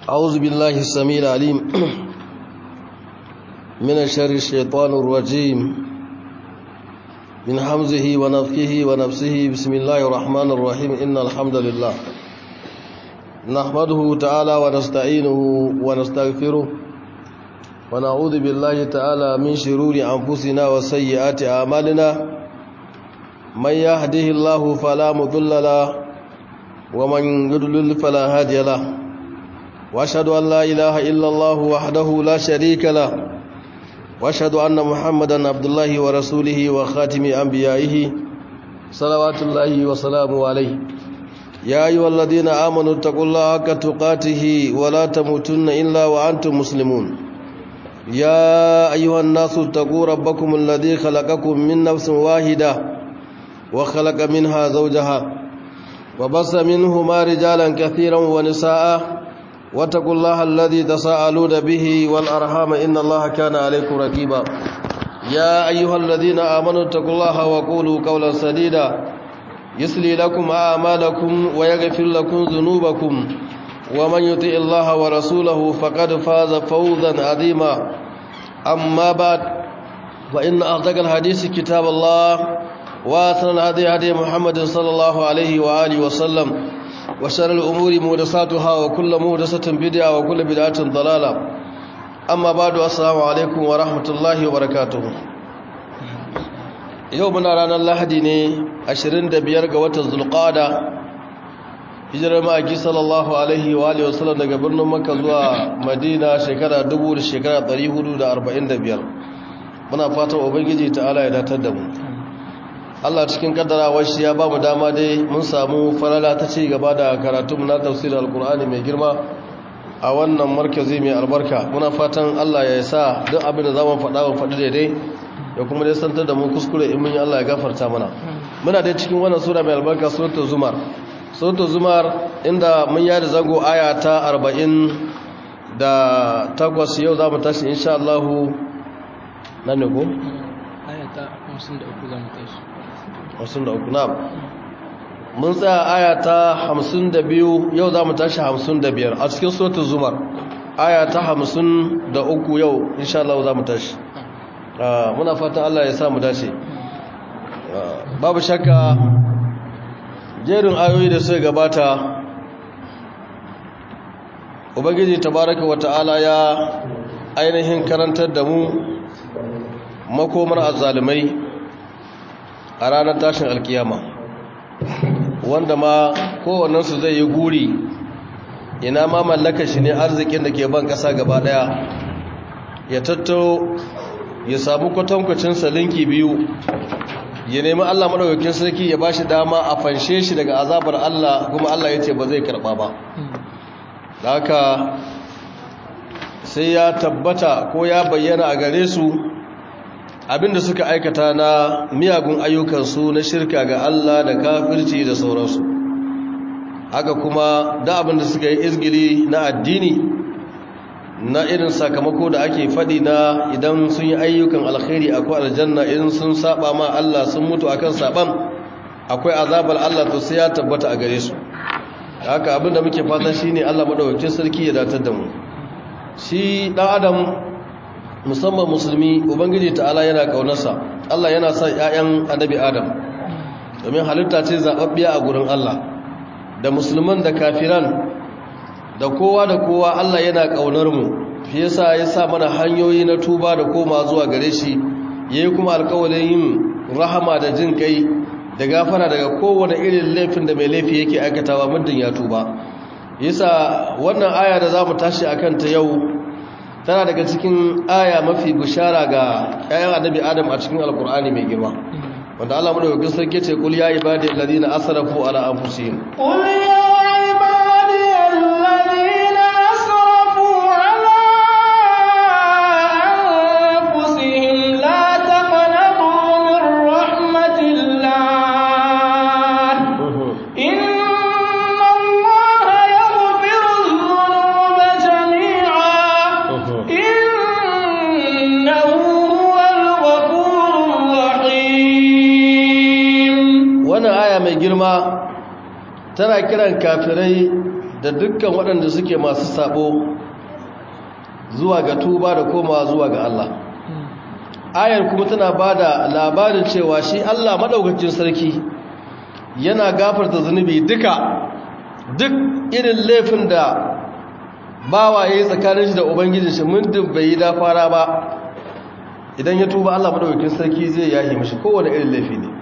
أعوذ بالله السميع العليم من الشر الشيطان الرجيم من حمزه ونفخه ونفسه بسم الله الرحمن الرحيم إن الحمد لله نحمده تعالى ونستعينه ونستغفره ونعوذ بالله تعالى من شرور أنفسنا وسيئات أعمالنا من يهده الله فلا مضل له ومن يضلل فلا هادي له واشهد ان لا اله الا الله وحده لا شريك له واشهد ان محمدا عبد الله ورسوله وخاتم انبيائه صلوات الله وسلامه عليه يا ايها الذين امنوا اتقوا الله حق تقاته ولا تموتن الا وانتم مسلمون يا ايها الناس اتقوا ربكم الذي خلقكم من نفس واحده وخلق منها زوجها وبص منهما رجالا كثيرا ونساء واتقوا الله الذي تساءلون به والأرحام إن الله كان عليكم رقيبا يا أيها الذين آمنوا اتقوا الله وقولوا قولا سديدا يسلي لكم أعمالكم ويغفر لكم ذنوبكم ومن يطع الله ورسوله فقد فاز فوزا عظيما أما بعد فإن أصدق الحديث كتاب الله وأثنى الهدي هدي محمد صلى الله عليه وآله وسلم وشر الأمور مهدساتها وكل مهدسة بدعة وكل بدعة ضلالة أما بعد السلام عليكم ورحمة الله وبركاته يومنا رانا اللحدي ني عشرين دبيار قوات الزلقادة hijirar ma'aiki sallallahu alaihi wa alihi wasallam daga birnin makka zuwa madina shekara 1000 da shekara 445 muna fatan ubangiji ta'ala ya datar da mu Allah cikin kaddarawar shi ya ba mu dama dai mun samu falala ta ci gaba da karatun na tafsirin alkur'ani mai girma a wannan markazi mai albarka muna fatan Allah ya sa duk abin da zamu faɗa wa faɗi daidai ya kuma dai santar da mu kuskure in mun yi Allah ya gafarta mana muna dai cikin wannan sura mai albarka suratul zumar suratul zumar inda mun yi da zango aya ta 40 da takwas yau zamu tashi insha Allah nan ne ko aya ta 53 zamu tashi hamsin da uku na'am mun tsaya aya ta hamsin da biyu yau za mu tashi hamsin da biyar a cikin suratul zumar aya ta hamsin da uku yau insha Allah za mu tashi muna fatan Allah ya sa mu dace babu shakka jerin ayoyi da suka gabata ubangiji tabaraka wata'ala ya ainihin karantar da mu makomar azzalumai a ranar tashin alkiyama wanda ma kowannensu zai yi guri ina ma mallaka shi ne arzikin da ke ban ƙasa gaba ɗaya ya tattaro ya samu kwatankwacin salinki biyu ya nemi allah maɗaukakin sarki ya ba shi dama a fanshe shi daga azabar allah kuma allah ya ce ba zai karɓa ba da haka sai ya tabbata ko ya bayyana a gare su abinda suka aikata na miyagun ayyukansu na shirka ga Allah da kafirci da sauransu haka kuma da abinda suka yi izgili na addini na irin sakamako da ake faɗi na idan sun yi ayyukan alkhairi akwai aljanna idan sun saba ma Allah sun mutu akan saban akwai azabar Allah to sai ya tabbata a gare su haka abinda muke fata shine Allah madaukakin sarki ya datar da mu shi dan adam musamman musulmi ubangiji ta'ala yana kaunarsa Allah yana son ƴaƴan annabi Adam domin halitta ce zababbiya a gurin Allah da musulman da kafiran da kowa da kowa Allah yana kaunar mu shi yasa ya sa mana hanyoyi na tuba da koma zuwa gare shi yayi kuma alƙawarin yin rahama da jin kai da gafara daga kowane irin laifin da mai laifi yake aikatawa muddin ya tuba yasa wannan aya da zamu tashi akan ta yau tana daga cikin aya mafi bishara ga ƴaƴan annabi adam a cikin alkur'ani mai girma wanda Allah madaukakin sarki ce kul ya ibadi alladhina asrafu ala anfusihim qul ya ibadi alladhina asrafu ala anfusihim la taqnatu min rahmatillah inna allaha yaghfiru dhunuba jami'a innahu huwal ghafurur rahim wannan aya mai girma tana kiran kafirai da dukkan waɗanda suke masu sabo zuwa ga tuba da komawa zuwa ga Allah ayar kuma tana bada labarin cewa shi Allah madaukakin sarki yana gafarta zunubi duka duk irin laifin da bawa yayi tsakanin shi da ubangiji shi muddin bai yi dafara ba idan ya tuba Allah madaukakin sarki zai yahi mishi kowane irin laifi ne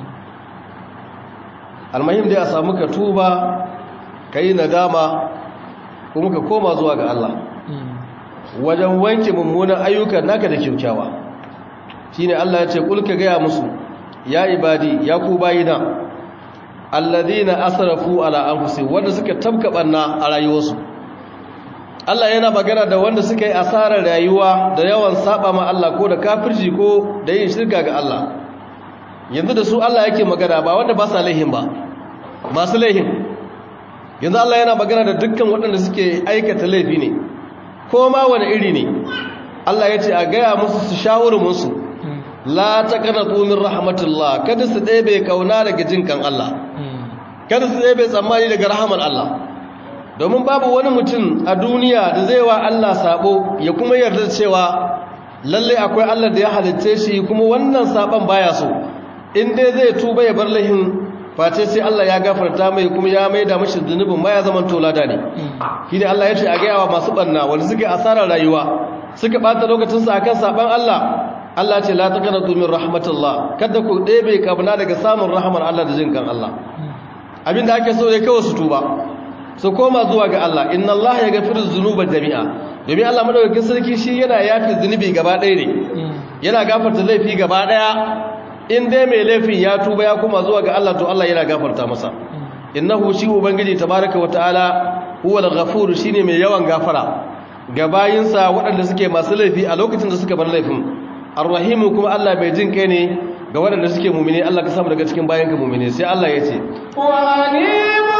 almahim dai a samu ka tuba kai nadama kuma ka koma zuwa ga Allah wajen wanke mummunan ayyukan naka da kyaukyawa shine Allah ya ce kul ka gaya musu ya ibadi ya ku bayina alladhina asrafu ala anfusihim wanda suka tabka banna a rayuwarsu Allah yana magana da wanda suka yi asarar rayuwa da yawan saba ma Allah ko da kafirci ko da yin shirka ga Allah yanzu da su Allah yake magana ba wanda ba sa laihin ba masu laihin yanzu Allah yana magana da dukkan waɗanda suke aikata laifi ne ko ma wani iri ne Allah ya ce a gaya musu su shawuru musu la taqnatu min rahmatillah kada su ɗebe kauna daga jinkan Allah kada su ɗebe tsammani daga rahamar Allah domin babu wani mutum a duniya da zai wa Allah sabo ya kuma yarda cewa lalle akwai Allah da ya halitte shi kuma wannan saban baya so in dai zai tuba ya bar lahin face sai Allah ya gafarta mai kuma ya maida mashi zunubin ma ya zama tolada ne shi ne Allah ya ce a gaya wa masu banna wanda suka asarar rayuwa suka bata lokacinsu akan saban Allah Allah ce la taqnatu min rahmatullah kada ku ɗebe kabna daga samun rahmar Allah da jinkan Allah abinda ake so ne kawai su tuba su koma zuwa ga Allah inna Allah ya gafiru zunuba jami'a domin Allah madaukakin sarki shi yana yafi zunubi gaba ɗaya ne yana gafarta laifi gaba ɗaya in dai mai laifin ya tuba ya koma zuwa ga Allah to Allah yana gafarta masa innahu shi ubangiji tabaraka wa ta'ala huwa al-ghafur shine mai yawan gafara ga bayinsa waɗanda suke masu laifi a lokacin da suka bar laifin ar-rahim kuma Allah bai jin kai ne ga waɗanda suke mu'mini Allah ka samu daga cikin bayanka mu'mini sai Allah ya ce wa anibu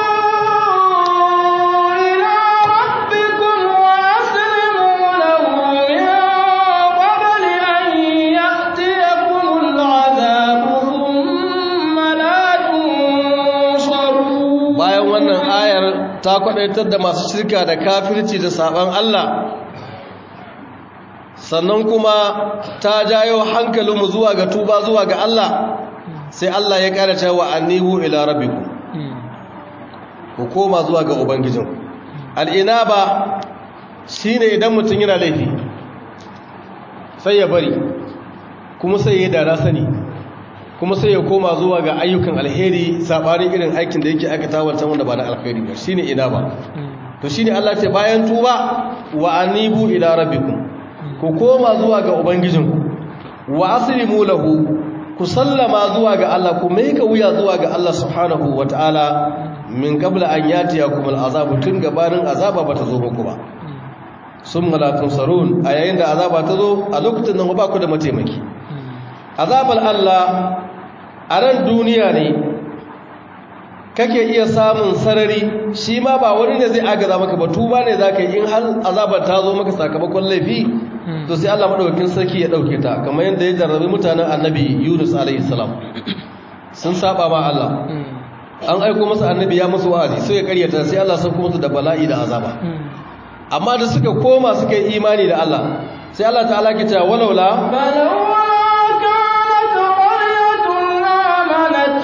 ta kwadaitar da masu shirka da kafirci da saban Allah sannan kuma ta jayo hankalinmu zuwa ga tuba zuwa ga Allah sai Allah ya kara cewa annibu ila rabbikum ku koma zuwa ga ubangijin al'inaba shine idan mutum yana laifi sai ya bari kuma sai ya dara sani kuma sai ya koma zuwa ga ayyukan alheri sabarin irin aikin da yake aikata wancan wanda ba na alheri ba shine ina ba to shine Allah ce bayan tuba wa anibu ila rabbikum ku koma zuwa ga ubangijinku wa aslimu lahu ku sallama zuwa ga Allah ku mai ka wuya zuwa ga Allah subhanahu wataala min qabla an yatiyakum al'azabu tun gabanin azaba bata zo muku ba summa la tunsarun a yayin da azaba ta zo a lokacin nan ba ku da mataimaki azabar Allah a ran duniya ne kake iya samun sarari shi ma ba wani ne zai agaza maka ba tuba ne za ka yi in har azabar ta zo maka sakamakon laifi to sai Allah maɗaukakin sarki ya ɗauke ta kamar yadda ya jarrabi mutanen annabi yunus alaihi salam sun saba ma Allah an aiko masa annabi ya musu wa'azi sai ya karyata sai Allah sauko musu da bala'i da azaba amma da suka koma suka yi imani da Allah sai Allah ta'ala ke cewa walaula فلولا كانت قرية آمنت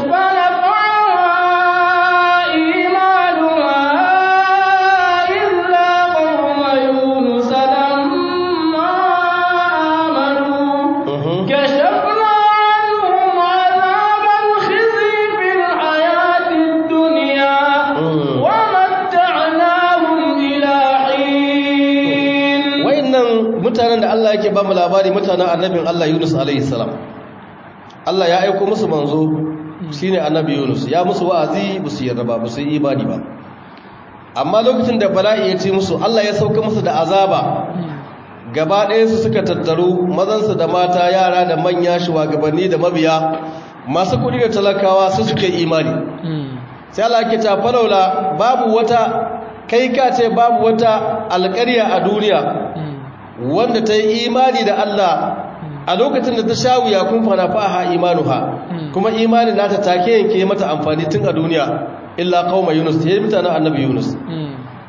فنفعها إيمانها إلا قوم يونس لما آمنوا Mhm. كشفنا عنهم عذاب الخزي في الحياة الدنيا Mm. ومتعناهم إلى حين wayannan mutanen da Allah yake ba mu labari mutanen annabin Allah Yunus alaihi salam Allah ya aika musu manzo shine annabi Yunus ya musu wa'azi ba su yarda ba ba su yi imani ba amma lokacin da bala'i ya ce musu Allah ya sauka musu da azaba gaba ɗaya su suka tattaru mazansu da mata yara da manya shugabanni da mabiya masu kuɗi da talakawa su suke imani sai Allah ke ta falaula babu wata kai ka ce babu wata alƙarya a duniya wanda ta yi imani da Allah a lokacin da ta sha wuya kun fara faha imanuha kuma imanin nata take yanke mata amfani tun a duniya illa qauma yunus sai mutanen annabi yunus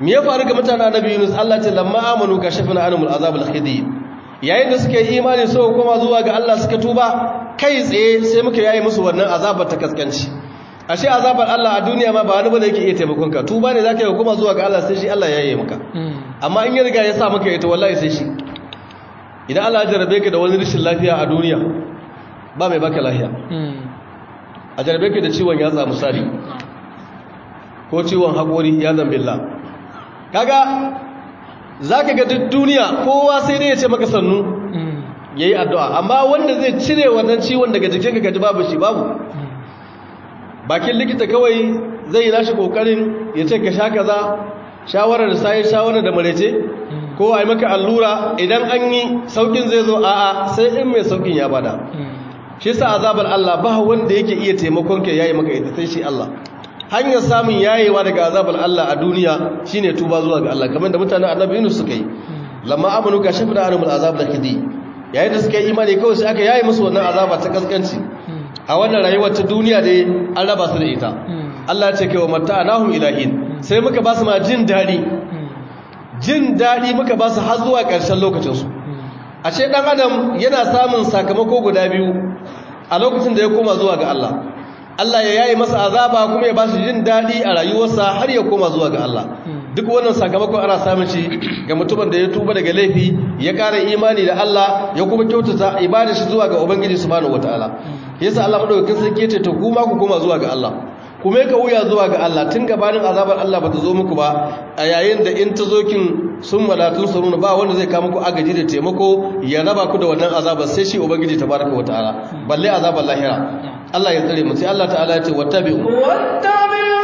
me ya faru ga mutanen annabi Yunus Allah ce lamma amanu kashafna anhum al'azab al-khidi yayin da suka yi imani suka koma zuwa ga Allah suka tuba kai tsaye sai muka yayi musu wannan azabar ta kaskanci ashe azabar Allah a duniya ma ba wani bane yake iya taimakon ka tuba ne zaka yi koma zuwa ga Allah sai shi Allah ya yi maka amma in ya riga ya sa maka ita wallahi sai shi idan Allah ya jarabe ka da wani rashin lafiya a duniya ba mai baka lafiya a jarabe ka da ciwon yatsa misali ko ciwon haƙori ya zambilla kaga za ka ga duk duniya kowa sai dai ya ce maka sannu ya yi addu'a amma wanda zai cire wannan ciwon daga jikin ka gaji babu shi babu bakin likita kawai zai yi nashi ƙoƙarin ya ce ka sha kaza shawarar da sayi shawarar da marece ko a yi maka allura idan an yi saukin zai zo a'a sai in mai saukin ya bada shi sa azabar Allah ba wanda yake iya taimakon ka yayi maka ita sai shi Allah hanyar samun yayewa daga azabar Allah a duniya shine tuba zuwa ga Allah kamar da mutanen Annabi Yunus suka yi lamma amanu ka shafa da anumul azab da kidi yayin da suka yi imani kawai sai aka yaye musu wannan azaba ta kaskanci a wannan rayuwar ta duniya dai an raba su da ita Allah ya ce kai wa mata'anahum ilahin sai muka ba su ma jin dadi jin dadi muka ba su har zuwa ƙarshen lokacin su ashe dan adam yana samun sakamako guda biyu a lokacin da ya koma zuwa ga Allah Allah ya yayi masa azaba kuma ya bashi jin dadi a rayuwarsa har ya koma zuwa ga Allah duk wannan sakamakon ana samun shi ga mutumin da ya tuba daga laifi ya ƙara imani da Allah ya kuma kyautata ibadar shi zuwa ga Ubangiji subhanahu wataala yasa Allah madaukakin sarki ya ce to kuma ku koma zuwa ga Allah kuma ka wuya zuwa ga Allah tun gabanin azabar Allah ba ta zo muku ba a yayin da in ta zo kin sun malatun saruna ba wanda zai kama ku agaji da taimako ya raba ku da wannan azabar sai shi ubangiji tabaraka wataala balle azabar lahira Allah ya tsare mu sai Allah ta'ala ya ce wattabi'u wattabi'u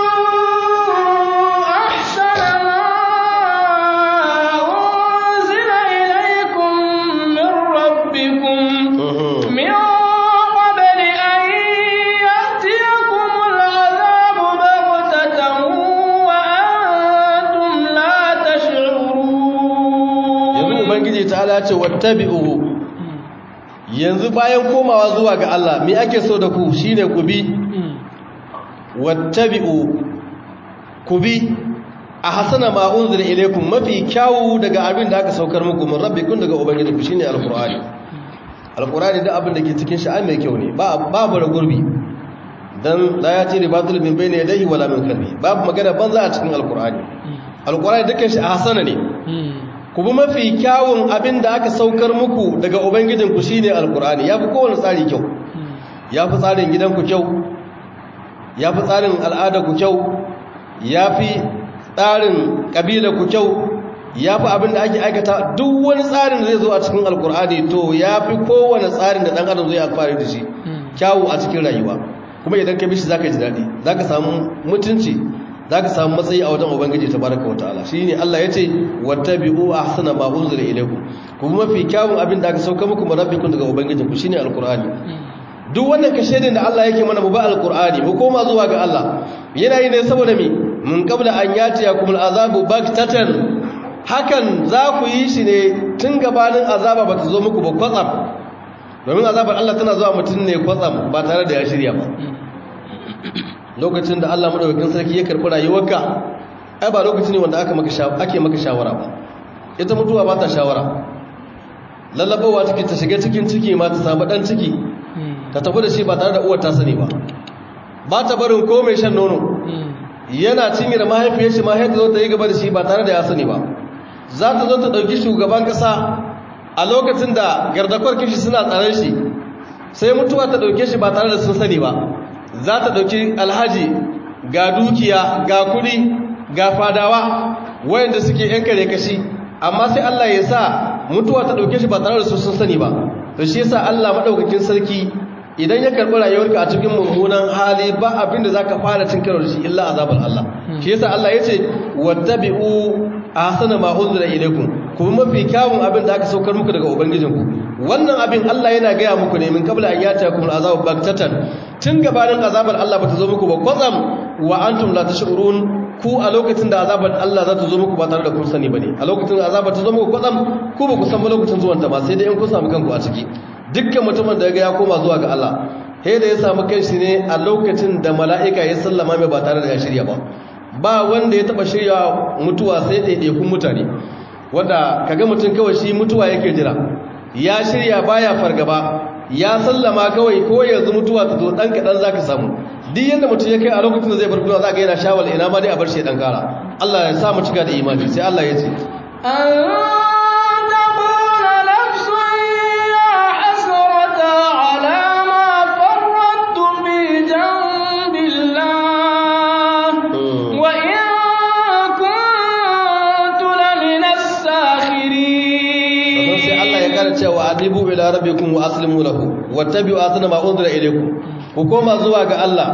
ahsana ma unzila ilaykum min rabbikum min qabli an ya'tiyakum al'adabu baghtatan wa antum la tash'urun yanzu ubangiji ta'ala ya ce wattabi'u yanzu bayan komawa zuwa ga Allah me ake so da ku shine ku bi wattabi'u ku bi a hasana ma unzila ilaykum mafi kyawu daga abin da aka saukar muku min rabbikum daga ubangiji ku shine alqur'ani alqur'ani da abin da ke cikin shi ai mai kyau ne ba babu gurbi dan la ya ce ribatul min bayni yadayhi wala min khalfi babu magana banza a cikin alqur'ani alqur'ani dukkan shi a hasana ne ku bi mafi kyawun abin da aka saukar muku daga ubangijinku shi ne alkur'ani ya fi kowane tsari kyau ya fi tsarin gidanku kyau ya fi tsarin al'adarku kyau ya fi tsarin ƙabilarku kyau ya fi abin da ake aikata duk wani tsarin da zai zo a cikin alkur'ani to ya fi kowane tsarin da ɗan adam zai alfahari da shi kyawu a cikin rayuwa kuma idan ka bishi za ka ji daɗi za ka samu mutunci za ka samu matsayi a wajen ubangiji ta baraka wa ta'ala shi ne Allah ya ce wata bi'u a hasana ma unzila ilaiku kuma mafi kyawun abin da aka sauka muku marabbikun daga ubangijinku shi ne alkur'ani duk wannan kashedin da Allah yake mana mu ba alkur'ani mu koma zuwa ga Allah yana yi ne saboda me mun kabla an yati yakum al'azabu baktatan hakan za ku yi shi ne tun gabanin azaba ba ta zo muku ba kwatsam domin azabar Allah tana zuwa mutum ne kwatsam ba tare da ya shirya ba lokacin da Allah madaukakin sarki ya karɓi rayuwarka ai ba lokaci ne wanda aka maka ake maka shawara ba ita mutuwa ba ta shawara lallabawa take ta shiga cikin ciki ma ta samu dan ciki ta tafi da shi ba tare da uwar ta sani ba ba ta barin ko mai shan nono yana cinye da mahaifiyar shi mahaifiyar zo ta yi gaba da shi ba tare da ya sani ba za ta zo ta ɗauki shugaban ƙasa a lokacin da gardakwar kishi suna tsaron shi sai mutuwa ta ɗauke shi ba tare da sun sani ba za ta ɗauki alhaji ga dukiya ga kuɗi ga fadawa wayanda suke yan kare kashi amma sai Allah ya sa mutuwa ta ɗauke shi ba tare da su sun sani ba to shi yasa Allah madaukakin sarki idan ya karɓi rayuwarka a cikin mummunan hali ba abin da zaka fara cin karo da shi illa azabul Allah shi yasa Allah ya ce wattabi'u ahsana ma unzila ilaykum kuma mafi kyawun abin da aka saukar muku daga ubangijinku wannan abin Allah yana gaya muku ne min kabla an yata kum azabu baktatan tun gabanin azabar Allah bata zo muku ba kwatsam wa antum la tashurun ku a lokacin da azabar Allah za ta zo muku ba tare da kun sani bane a lokacin da azabar ta zo muku kwatsam ku ba ku san ba lokacin zuwan ta ba sai dai in kun samu kanku a ciki dukkan mutumin da ya koma zuwa ga Allah he da ya samu kanshi ne a lokacin da mala'ika ya sallama mai ba tare da ya shirya ba ba wanda ya taba shirya mutuwa sai ɗaiɗaikun mutane wanda kaga mutum kawai shi mutuwa yake jira ya shirya baya fargaba ya sallama kawai ko yanzu mutuwa ta zo dan kadan zaka samu duk yanda mutum ya kai a lokacin da zai bar duniya zaka yana shawal ina ma dai a bar shi dan kara Allah ya sa mu cika da imani sai Allah ya ce أن تقول نفس يا حسرة على ما فرطت في جنب الله وإن كنت لمن الساخرين sai Allah ya kara cewa adibu ila rabbikum wa aslimu lahu wattabi'u asna ma unzila ilaykum ku koma zuwa ga Allah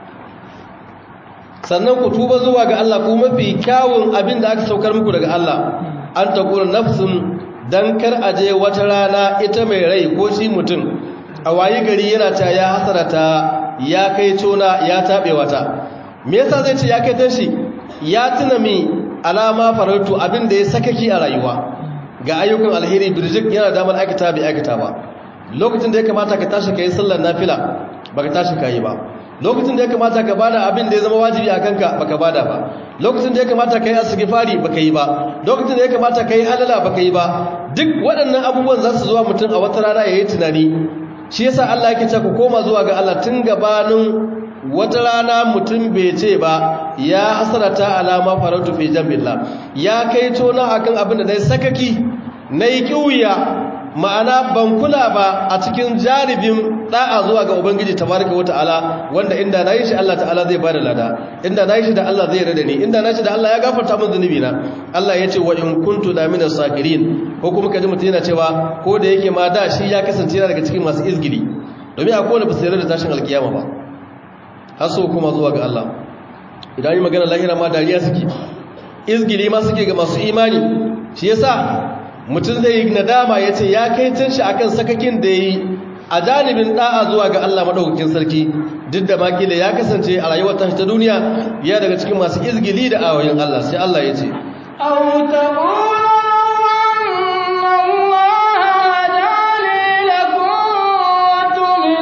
sannan ku tuba zuwa ga Allah ku mafi kyawun abin da aka saukar muku daga Allah an taqulu nafsun dan kar aje wata rana ita mai rai ko shi mutum a wayi gari yana ta ya hasarata ya kai tona ya tabe wata me yasa zai ce ya kai tashi ya tuna mi alama farautu abin da ya sakaki a rayuwa ga ayyukan alheri birjik yana damar aikata bai aikata ba lokacin da ya kamata ka tashi ka yi sallar nafila ba ka tashi ka yi ba lokacin da ya kamata ka bada abin da ya zama wajibi a kanka ba ka bada ba lokacin da ya kamata ka yi asibifari ba ka yi ba lokacin da ya kamata ka yi halala ba ka yi ba duk waɗannan abubuwan za su zuwa mutum a wata rana ya yi tunani shi yasa Allah yake ce ku koma zuwa ga Allah tun gabanin wata rana mutum bai ce ba ya hasarata alama farautu fi jambillah ya kai tona akan abin da nayi sakaki nayi kiwiya ma'ana ban kula ba a cikin jaribin da'a zuwa ga ubangiji tabaraka wata'ala wanda inda nayi shi Allah ta'ala zai bada lada inda nayi shi da Allah zai rada ni inda nayi shi da Allah ya gafarta min zunubi na Allah ya ce wa in kuntu la minas sakirin ko kuma kaji mutum yana cewa ko da yake ma da shi ya kasance yana daga cikin masu izgili domin akwai wanda ba su yarda da tashin alkiyama ba har so kuma zuwa ga Allah idan yi magana lahira ma dariya suke izgili ma suke ga masu imani shi yasa mutum zai yi nadama ya ce ya kai tun shi akan sakakin da yi a janibin da'a zuwa ga Allah madaukakin sarki duk da makila ya kasance a rayuwar tashi ta duniya ya daga cikin masu izgili da ayoyin Allah sai Allah ya ce أو تقول أن الله هداني لكنت من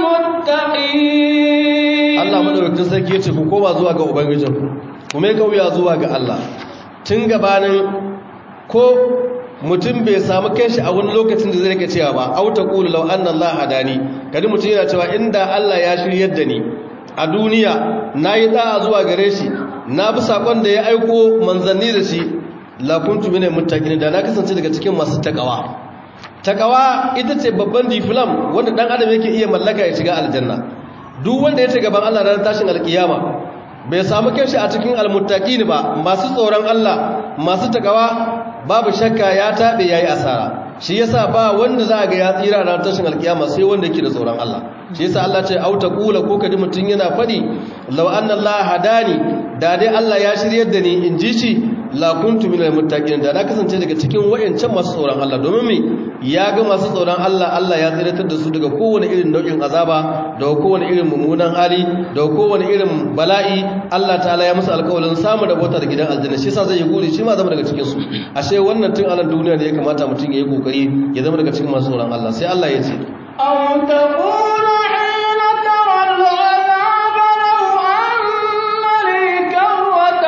المتقين Allah madaukakin sarki ya ce ku koma zuwa ga ubangijinku ku mai kauya zuwa ga Allah tun gabanin ko mutum bai samu kanshi a wani lokacin da zai rike cewa ba auta qulu law anna Allah hadani kadi mutum yana cewa inda Allah ya shiryar da ni a duniya nayi da'a zuwa gare shi na bi sakon da ya aiko manzanni da shi la kuntu minal muttaqin da na kasance daga cikin masu takawa takawa ita ce babban diflam wanda dan adam yake iya mallaka ya shiga aljanna duk wanda ya ce gaban Allah ranar tashin alkiyama bai samu kanshi a cikin almuttaqin ba masu tsoron Allah masu takawa babu shakka ya tabe yayi asara shi yasa ba wanda za ga ya tsira ranar tashin alkiyama sai wanda yake da tsoron Allah shi yasa Allah ce auta kula ko kadi mutun yana fadi law anna Allah hadani da dai Allah ya shiryar da ni in ji shi la kuntu minal muttaqin da na kasance daga cikin wayancan masu tsoron Allah domin me ya ga masu tsoron Allah Allah ya tsiratar da su daga kowane irin nau'in azaba daga kowane irin mummunan hali daga kowane irin bala'i Allah ta'ala ya musu alƙawarin samu da bota da gidan aljanna shi yasa zai yi guri shi ma zama daga cikin su ashe wannan tun anan duniya ne ya kamata mutum ya yi kokari ya zama daga cikin masu tsoron Allah sai Allah ya ce أو تقول حين ترى العذاب لو أن لي كرة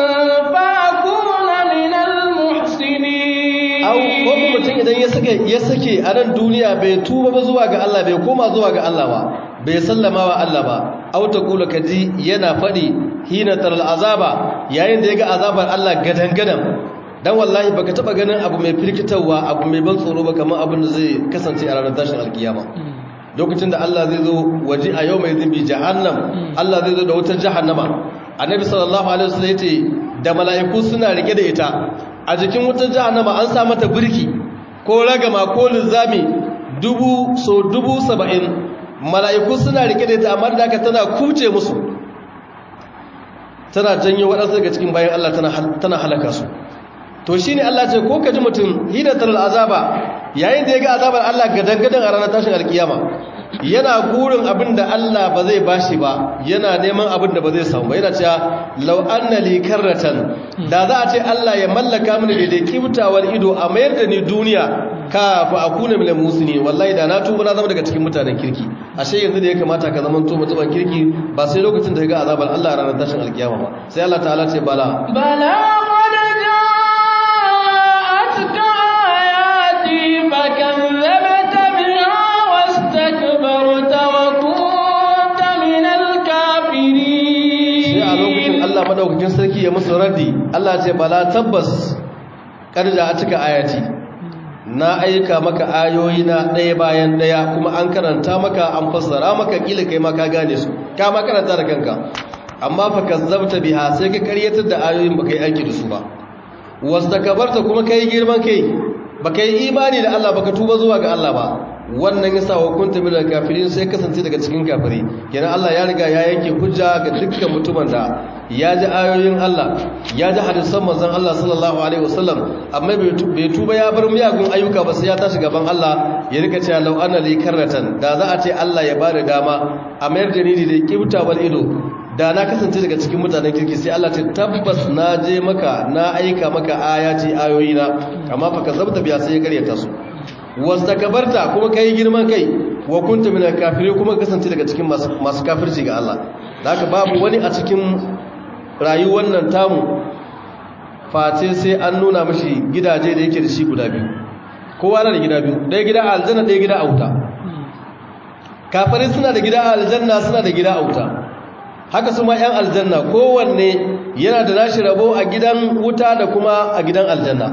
فأكون من المحسنين au ko mutum idan ya sake ya sake a nan duniya bai tuba ba zuwa ga Allah bai koma zuwa ga Allah ba bai sallama wa Allah ba au ta kula kaji yana fadi hina taral azaba yayin da yaga azabar Allah gadan gadan dan wallahi baka taba ganin abu mai firkitarwa abu mai ban tsoro ba kamar abin da zai kasance a ranar tashin alkiyama lokacin da Allah zai zo waje a yau mai zimbi jahannam Allah zai zo da wutar jahannama annabi sallallahu alaihi wasallam yace da mala'iku suna rike da ita a jikin wutar jahannama an sa mata birki ko ragama ko linzami dubu so dubu saba'in mala'iku suna rike da ita amma da haka tana kuce musu tana janyo waɗansu daga cikin bayan Allah tana halaka su to shi ne Allah ce ko ka ji mutum hidatar azaba yayin da ya ga azabar Allah gadangadan a ranar tashin alkiyama yana gurin abin da Allah ba zai bashi ba yana neman abin da ba zai samu ba yana cewa law anna li karratan da za a ce Allah ya mallaka mini daidai kibtawar ido a mayar da ni duniya ka fa akuna minal muslimin wallahi da na tuba na zama daga cikin mutanen kirki ashe yanzu da ya kamata ka zama to mutumin kirki ba sai lokacin da ga azabar Allah a ranar tashin alkiyama ba sai Allah ta'ala ce bala بلى قد جاءتك آياتي فكذبت بها واستكبرت وكنت من sai a lokacin الكافرين Allah madaukakin sarki ya musu raddi Allah ce bala tabbas karja a cika ayati na aika maka ayoyi na ɗaya bayan ɗaya kuma an karanta maka an fassara maka kila kai ma ka gane su ka ma karanta da kanka amma fa kazzabta biha sai ka karyatar da ayoyin baka yi aiki da su ba wastakbarta kuma kai girman kai baka yi imani da Allah baka tuba zuwa ga Allah ba wannan yasa wa kunta minal kafirin sai kasance daga cikin kafiri kenan Allah ya riga ya yanke hujja ga dukkan mutumin da ya ji ayoyin Allah ya ji hadisan manzon Allah sallallahu alaihi wasallam amma bai tu- bai tuba ya bar miyagun ayyuka ba sai ya tashi gaban Allah ya rika cewa law anna li karratan da za a ce Allah ya bada dama a mayar da ni da kibta wal ido da na kasance daga cikin mutanen kirki sai Allah ce tabbas na je maka na aika maka ayati ayoyina amma fa kazabta biya sai ya karyata su wastakbarta kuma kai girman kai wa kunta minal kafirin kuma kasance daga cikin masu masu kafirci ga Allah da haka babu wani a cikin rayuwar nan tamu face sai an nuna mashi gidaje da yake da shi guda biyu kowa na da gida biyu ɗaya gida a aljanna ɗaya gida a wuta kafirai suna da gida a aljanna suna da gida a wuta haka su ma 'yan aljanna kowanne yana da nashi rabo a gidan wuta da kuma a gidan aljanna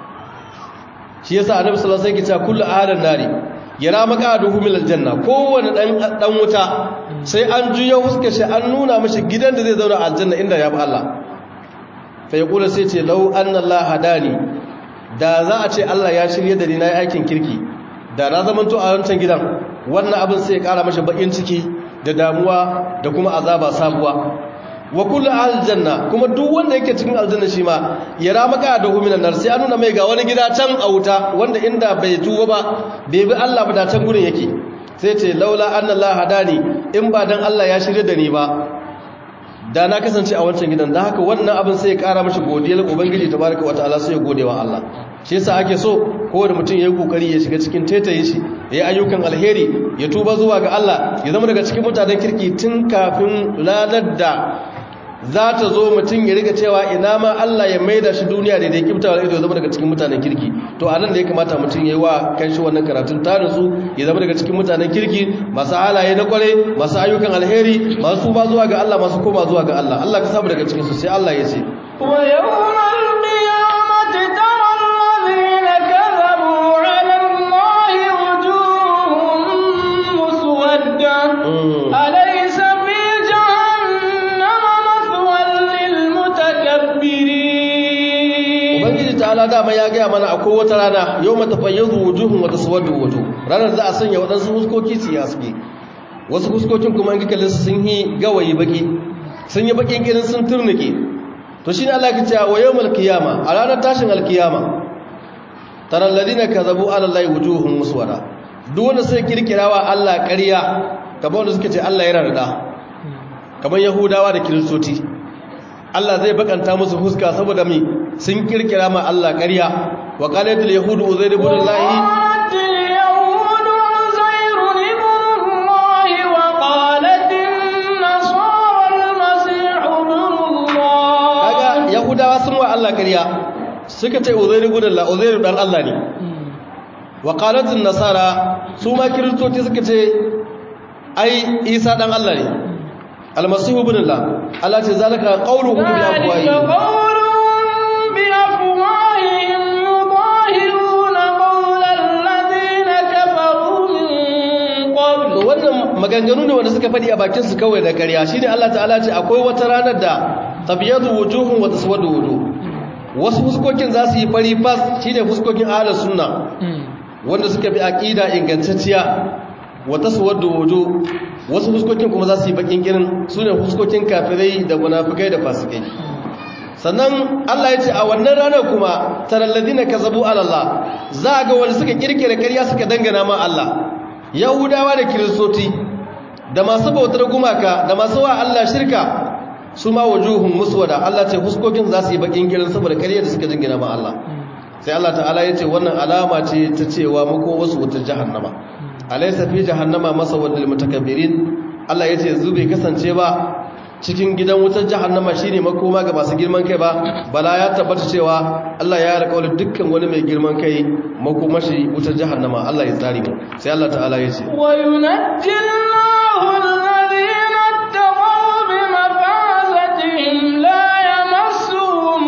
shi yasa annabi sallallahu alaihi wasallam yake cewa kullu ahadan nari yara maqaduhu min aljanna kowanne dan dan wuta sai an juyo huska shi an nuna mashi gidan da zai zauna a aljanna inda ya bi Allah fa yaqulu sai ce law anna Allah hadani da za a ce Allah ya shirye da ni na yi aikin kirki da na zamanto a wancan gidan wannan abin sai ya kara mashi bakin ciki da damuwa da kuma azaba sabuwa wa kullu aljanna kuma duk wanda yake cikin aljanna shi ma yara maka da huminan nar sai an nuna mai ga wani gida can a wuta wanda inda bai tuba ba bai bi Allah ba da can gurin yake sai ce laula anna Allah hadani in ba dan Allah ya shirye da ni ba da na kasance a wancan gidan da haka wannan abin sai ya kara mashi godiyar ubangiji tabaraka wataala sai ya gode wa Allah shi yasa ake so kowane mutum ya yi kokari ya shiga cikin tetaye shi ya yi ayyukan alheri ya tuba zuwa ga Allah ya zama daga cikin mutanen kirki tun kafin ranar da za ta zo mutum ya riga cewa ina ma Allah ya maida shi duniya da ya kifta wa ido ya zama daga cikin mutanen kirki to anan da ya kamata mutum ya yi wa kanshi wannan karatun tarin su ya zama daga cikin mutanen kirki masu halaye na kware masu ayyukan alheri masu tuba zuwa ga Allah masu koma zuwa ga Allah Allah ka samu daga cikin su sai Allah ya ce ويوم القيامة ترى الذين كذبوا على الله وجوههم مسودة Mm. أليس في جهنم مثوى للمتكبرين ubangiji ta'ala dama ya gaya mana akwai wata rana yau mata fayyazu wujuhun wata suwaddu wuju ranar za a sanya waɗansu huskoki su haske wasu huskokin kuma in kalle su sun yi gawayi baki sun yi bakin irin sun turnike to shine Allah ya ce wa yawmal qiyama a ranar tashin alkiyama taral ladina kazabu ala allahi wujuhum muswada duk wanda sai kirkirawa Allah ƙarya kamar wanda suke ce Allah yana da da kamar yahudawa da kiristoci Allah zai bakanta musu fuska saboda mi sun kirkira ma Allah ƙarya wa qalatul yahudu uzairu ibn Allah وقالت اليهود عزير ابن الله وقالت النصارى المسيح ابن الله kaga yahudawa sun wa Allah ƙarya suka ce uzairu ibn Allah uzairu dan Allah ne wa qalatul nasara su ma kiristoci suka ce ai Isa dan Allah ne almasihu ibn Allah Allah ce zalika qawluhum bi ذلك afwahihim قولهم بأفواههم يضاهئون قول الذين كفروا من to قبل wannan maganganu ne wanda suka faɗi a bakin su kawai da ƙarya shine Allah ta'ala ce akwai wata ranar da tabyadu wujuhum wa taswadu wujuh wasu fuskokin za su yi fari fas shine fuskokin ahlus sunna wanda suka bi aqida ingantacciya wa taswadu wujuh wasu fuskokin kuma za su yi bakin kirin sune fuskokin kafirai da munafikai da fasikai sannan Allah ya ce a wannan ranar kuma taralladina kazabu ala Allah za ga wanda suka kirkire ƙarya suka dangana ma Allah yahudawa da kiristoci da masu bautar gumaka da masu wa Allah shirka su ma wujuhun muswada Allah ce huskokin za su yi bakin girin saboda ƙarya da suka dangana ma Allah sai Allah ta'ala ya ce wannan alama ce ta cewa mako wasu wutar jahannama alaysa fi jahannama masawal lil mutakabbirin Allah ya ce yanzu bai kasance ba cikin gidan wutar jahannama shine makoma ga masu girman kai ba bala ya tabbata cewa Allah ya alƙawari dukkan wani mai girman kai makomashi wutar jahannama Allah ya tsare mu sai Allah ta'ala ya ce wa yunajjillahu alladhina ittaqaw bi mafazatihim la yamassuhum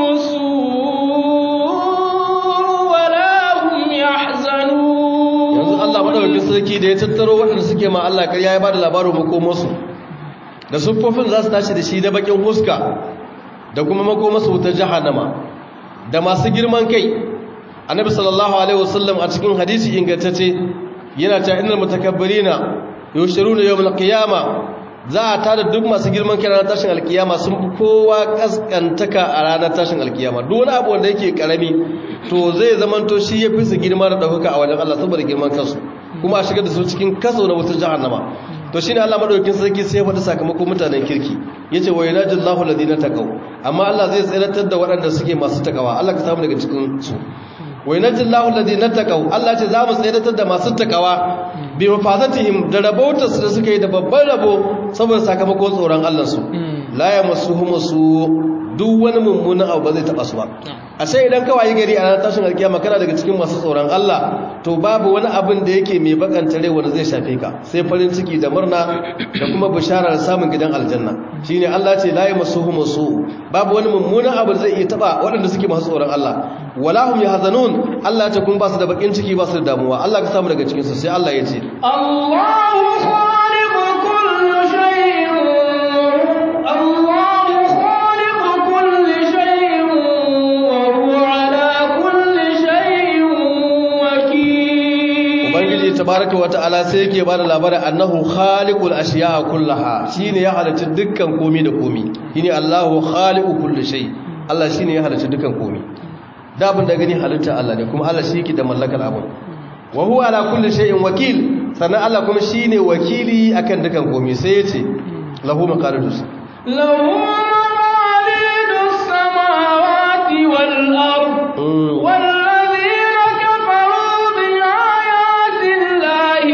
as-suu wa la hum yahzanun yanzu Allah madaukakin sarki da ya tattaro waɗanda suke ma Allah ƙarya ya bada labarin makomarsu da siffofin za su tashi da shi da bakin huska da kuma makomarsu wutar jahannama da masu girman kai annabi sallallahu alaihi wasallam a cikin hadisi ingantacce yana ta innal mutakabbirina yushiruna yawmal qiyama za a tada duk masu girman kai ranar tashin alkiyama sun fi kowa kaskantaka a ranar tashin alkiyama duk wani abu wanda yake karami to zai zamanto shi ya fi su girma da ɗaukaka a wajen Allah saboda girman kansu kuma a shigar da su cikin kaso na wutar jahannama to shine Allah madaukakin sarki sai ya faɗi sakamakon mutanen kirki yace wa yanajillahu alladhina taqaw amma Allah zai tsiratar da waɗanda suke masu takawa Allah ka samu daga cikin su wa yanajillahu alladhina taqaw Allah ce za mu tsiratar da masu takawa bi mafazatihim da rabautar su da suka yi da babban rabo saboda sakamakon tsoron Allah su la yamassuhum su duk wani mummunan abu ba zai taba su ba a sai idan kawai gari a ranar tashin alkiyama kana daga cikin masu tsoron Allah to babu wani abin da yake mai bakanta rai wanda zai shafe ka sai farin ciki da murna da kuma bisharar samun gidan aljanna shine Allah ce la yamassuhum su babu wani mummunan abu zai iya taba waɗanda suke masu tsoron Allah wala hum yahzanun Allah ta kun ba su da bakin ciki ba su da damuwa Allah ka samu daga cikin su sai Allah ya ce Allahu khaliqu kulli shay'in Allahu khaliqu kulli shay'in wa huwa ala kulli shay'in wakeel ubangiji tabaraka wa ta'ala sai yake ba da labarin annahu khaliqul ashiya'a kullaha shine ya halitta dukkan komi da komi shine Allahu khaliqu kulli shay Allah shine ya halitta dukkan komi da abin da gani halitta Allah ne kuma Allah shi yake da mallakar abin wa huwa ala kulli shay'in wakil sannan Allah kuma shine wakili akan dukkan komi sai yace lahu maqalidus له مقاليد السماوات والأرض والذين كفروا بآيات الله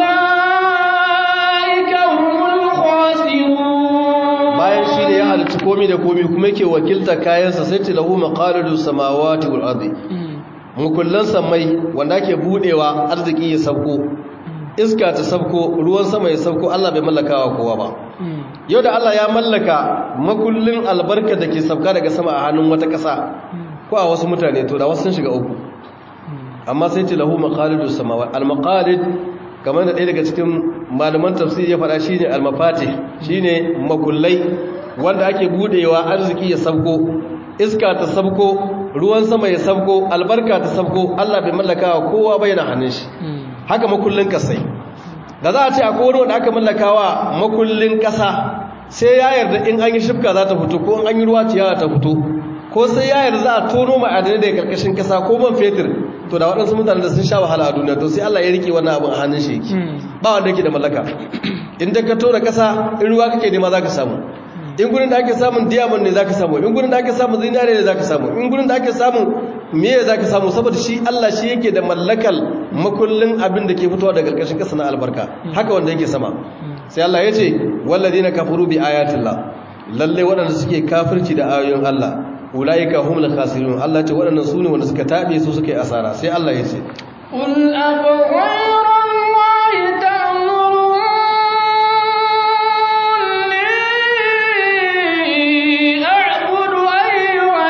أولئك هم الخاسرون bayan shi ne ya halitta komi da komi kuma yake wakilta kayansa sai ce lahu maqalidus samawati wal ardi mukullan samai wanda ake budewa arziki ya sauko iska ta sauko ruwan sama ya sauko Allah bai mallakawa kowa ba yau da Allah ya mallaka makullin albarka da ke sauka daga sama a hannun wata ƙasa ko a wasu mutane to da wasu sun shiga uku amma sai ce lahu maqalidus samawati al maqalid kamar da ɗaya daga cikin malaman tafsiri ya faɗa shine al mafatih shine makullai wanda ake budewa arziki ya sauko iska ta sauko ruwan sama ya sauko albarka ta sauko Allah bai mallakawa kowa bai na hannun shi haka makullin kasai da za a ce akwai wani wanda aka mallakawa makullin kasa sai ya yarda in an yi shifka za ta fito ko in an yi ruwa ciyawa ta fito ko sai ya yarda za a tono ma'adanai daga karkashin kasa ko man fetur to da waɗansu mutane da sun sha wahala a duniya to sai Allah ya rike wannan abin a hannun shi yake ba wanda yake da mallaka in da ka tona kasa in ruwa kake nema za ka samu in gurin da ake samun diamond ne za ka samu in gurin da ake samun zinare ne za ka samu in gurin da ake samun meye za ka samu saboda shi Allah shi yake da mallakal makullin abin da ke fitowa daga ƙarƙashin ƙasa na albarka haka wanda yake sama sai Allah ya ce walladina kafaru bi ayatillah lalle waɗanda suke kafirci da ayoyin Allah ulaika humul khasirun Allah ce waɗannan su ne wanda suka tabe su suka yi asara sai Allah ya ce قل أفغير الله تأمروني أعبد أيها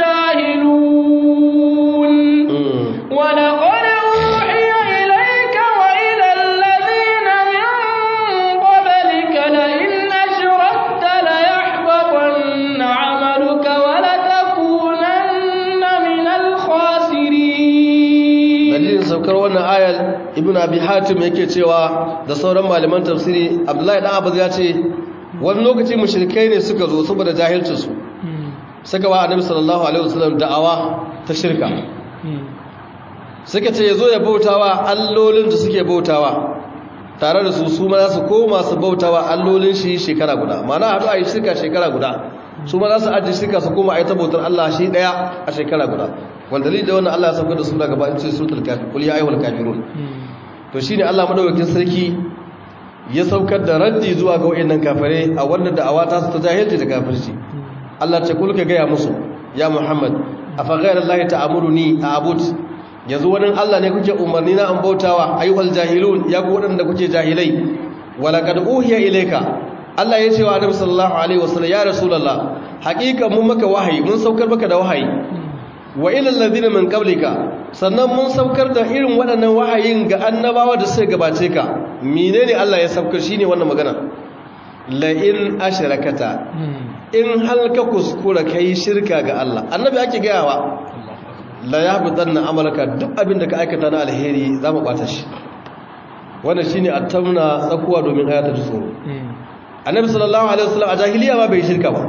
الجاهلون ولقد أوحي إليك وإلى الذين من قبلك لئن أشركت ليحبطن عملك ولتكونن من الخاسرين dalilin saukar wannan ayar ibn abi hatim yake cewa da sauran malaman tafsiri abdullahi dan abbas ya ce wani lokaci mushrikai ne suka zo saboda jahilcin su suka wa annabi sallallahu alaihi wasallam da'awa ta shirka suka ce yazo ya bautawa allolin da suke bautawa tare da su su ma za su koma su bautawa allolin shi shekara guda ma'ana haɗu a yi shirka shekara guda su ma za su ajiye shirka su koma a yi ta bautar Allah shi ɗaya a shekara guda wanda dalilin da wannan Allah ya saukar da sura gaba in ce suratul kafir kul ya ayyuhal kafirun to shine Allah madaukakin sarki ya saukar da raddi zuwa ga wayannan kafare a wannan da'awa ta su ta jahilci da kafirci Allah ce kul ka gaya musu ya Muhammad afa ghayrallahi ta'amuruni a'bud yanzu wani Allah ne kuke umarni na an bautawa ayyuhal jahilun ya ku wadanda kuke jahilai walaqad uhiya ilayka Allah ya ce wa Annabi sallallahu alaihi wasallam ya rasulullah haqiqa mun maka wahayi mun saukar maka da wahayi wa ilal ladina min qablika sannan mun saukar da irin waɗannan wahayin ga annabawa da suka gabace ka menene Allah ya saukar shine wannan magana la in ashrakata in hal ka kuskura kai shirka ga Allah annabi ake gayawa la yahbitanna amalaka duk abin da ka aikata na alheri za mu bata shi wannan shine attamna tsakuwa domin ayata da tsoro annabi sallallahu alaihi wasallam a jahiliya ma bai shirka ba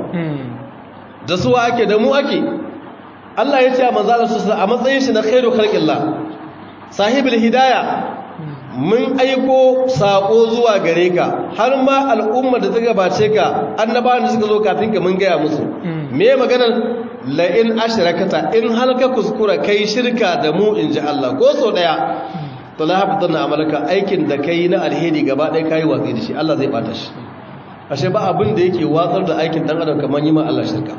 da suwa ake da mu ake Allah ya ce a manzalar su a matsayin shi na khairu khalqillah sahibul hidaya mun aiko sako zuwa gare ka har ma al'umma da ta gabace ka annabawan da suka zo kafin ka mun gaya musu me maganar la in ashrakata in halka kuskura kai shirka da mu inji Allah ko so daya to la hafitanna amalaka aikin da kai na alheri gaba ɗaya kai watsi da shi Allah zai bata shi ashe ba abin da yake watsar da aikin dan adam kamar yi ma Allah shirka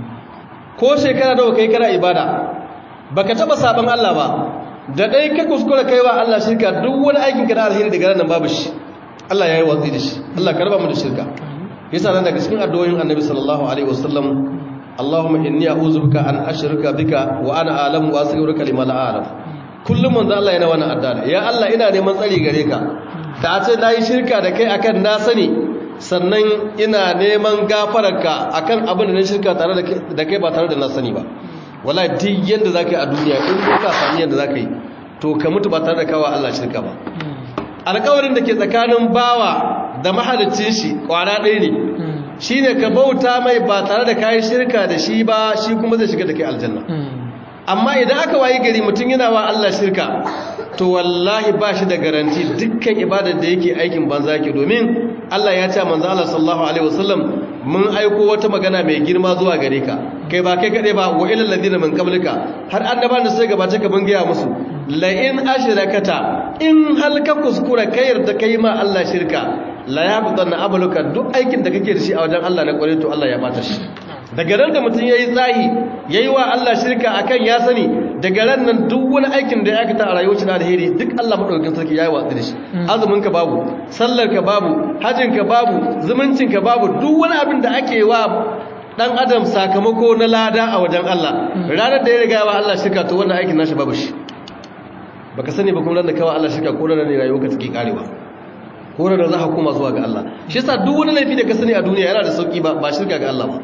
ko shekara nawa kai kana ibada baka taba saban Allah ba da dai ka kuskura kaiwa Allah shirka duk wani aikin ka na alheri daga nan babu shi Allah yayi watsi da shi Allah karba mu da shirka yasa nan daga cikin addu'o'in Annabi sallallahu alaihi wasallam Allahumma inni a'udhu bika an ashrika bika wa ana a'lamu wa astaghfiruka lima la a'lam kullum manzo Allah yana wannan addu'a ya Allah ina neman tsari gare ka da a ce nayi shirka da kai akan na sani sannan ina neman gafararka akan abin da na shirka tare da kai ba tare da na sani ba wala duk yanda zaka yi a duniya in ka sami yanda zaka yi to ka mutu ba tare da kawa Allah shirka ba alƙawarin da ke tsakanin bawa da mahalicin shi kwana ɗaya ne shine ka bauta mai ba tare da kayi shirka da shi ba shi kuma zai shiga da kai aljanna amma idan aka wayi gari mutum yana wa Allah shirka to wallahi ba shi da garanti dukkan ibadar da yake aikin banza yake domin Allah ya ce manzo Allah sallallahu alaihi wasallam mun aiko wata magana mai girma zuwa gare ka kai ba kai kade ba wa ilal ladina min qablika har annabawan da sai gabace ka bangiya musu la in ashrakata in hal ka kuskura kai yarda kai ma Allah shirka la yabtanna amaluka duk aikin da kake da shi a wajen Allah na kware to Allah ya bata shi daga ran da mutum yayi tsahi yayi wa Allah shirka akan ya sani daga ran nan duk wani aikin da ya aikata a rayuwar na alheri duk Allah madaukakin sarki yayi watsi da shi azumin ka babu sallar ka babu hajjin ka babu zumuncin ka babu duk wani abin da ake wa dan adam sakamako na lada a wajen Allah ranar da ya riga wa Allah shirka to wannan aikin nashi babu shi baka sani ba kuma ran da kawai Allah shirka ko ran ne rayuwar ka take karewa ko ran da za ka koma zuwa ga Allah shi yasa duk wani laifi da ka sani a duniya yana da sauki ba ba shirka ga Allah ba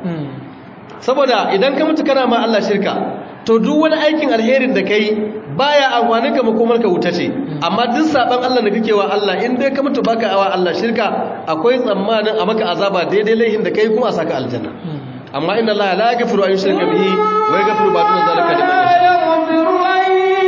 saboda idan ka mutu kana ma Allah shirka to duk wani aikin alherin da kai baya amfani ka makomar ka wuta ce amma duk saban Allah da kake wa Allah in dai ka mutu baka awa Allah shirka akwai tsammanin a maka azaba daidai laihin da kai kuma a saka aljanna amma inna Allah la yaghfiru an yushraka bihi wa yaghfiru ma duna zalika liman yasha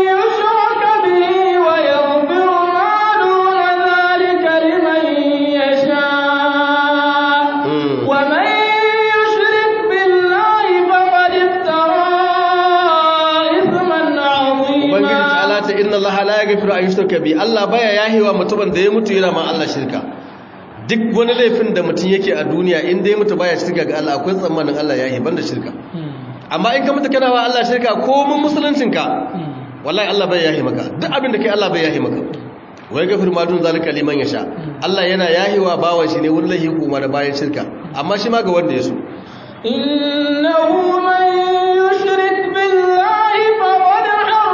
inna Allah la yaghfiru an yushraka bi Allah baya yahewa mutumin da ya mutu yana ma Allah shirka duk wani laifin da mutum yake a duniya in dai mutu baya shirka ga Allah akwai tsammanin Allah yahe banda shirka amma in ka mutu kana wa Allah shirka ko mun musuluncin ka wallahi Allah bai yahe maka duk abin da kai Allah bai yahe maka wai gafir ma dun zalika liman yasha Allah yana yahewa bawan shi ne wani laifi kuma da bayan shirka amma shi ma ga wanda ya so innahu man yushrik billahi faqad